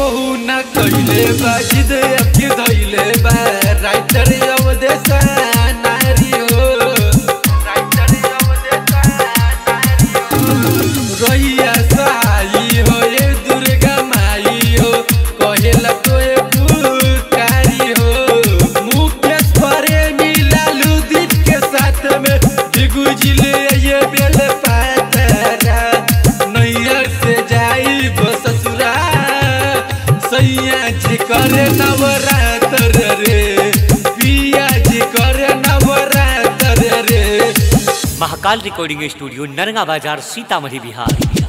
ना कइले बा जिद अबकी धइले बा राइटर अवदेश नारी हो राइटर अवदेश नारी हो रहिया सहाई हो ये दुर्गा माई हो कहेला तोए पुकारी हो मुकेश परे मिलालू दीप के साथ में दिगुजिले ये बेल पातरा नैया से जाई ससुरा सैया जी करे नवरात्र रे पिया जी करे नवरात्र रे महाकाल रिकॉर्डिंग स्टूडियो नरगा बाजार सीतामढ़ी बिहार